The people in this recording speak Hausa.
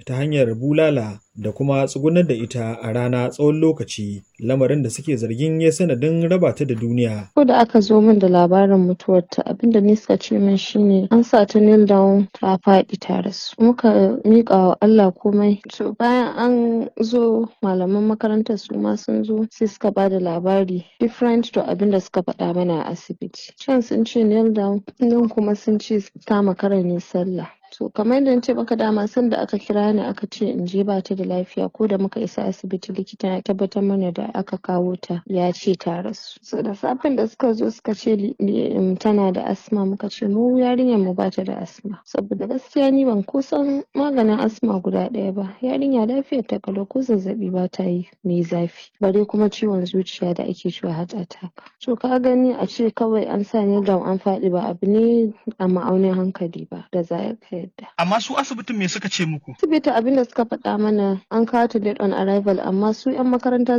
ta hanyar bulala da kuma tsugunar da ita a rana tsawon lokaci lamarin da suke zargin ya sanadin raba ta da duniya. Ko da aka zo min da labarin mutuwarta abinda ni suka ce min shine an sa ta kneel down ta faɗi ta rasu. Muka miƙa wa Allah komai. To bayan an zo malaman makarantar su ma sun zo sai suka ba da labari different to abinda suka faɗa mana a asibiti. Can sun ce kneel down nan kuma sun ce ta makara ne sallah. To kamar yadda na ce maka dama sanda aka kira ni aka ce in je ba ta da lafiya ko da muka isa asibiti likita ya tabbatar mana da aka kawo ta ya ce ta rasu. So da safen da suka zo suka ce tana da asma muka ce mu yarinyar mu ba ta da asma. Saboda gaskiya ni ban kusan maganin asma guda ɗaya ba. Yarinya lafiyar ta kalau ko zazzaɓi ba ta yi mai zafi. Bare kuma ciwon zuciya da ake cewa heart attack. To ka gani a ce kawai an sa ni down an faɗi ba abu ne a ma'aunin hankali ba da za ka yadda. Amma su asibitin me suka ce muku? Asibiti abin da suka faɗa mana an kawo ta dead on arrival amma su 'yan makaranta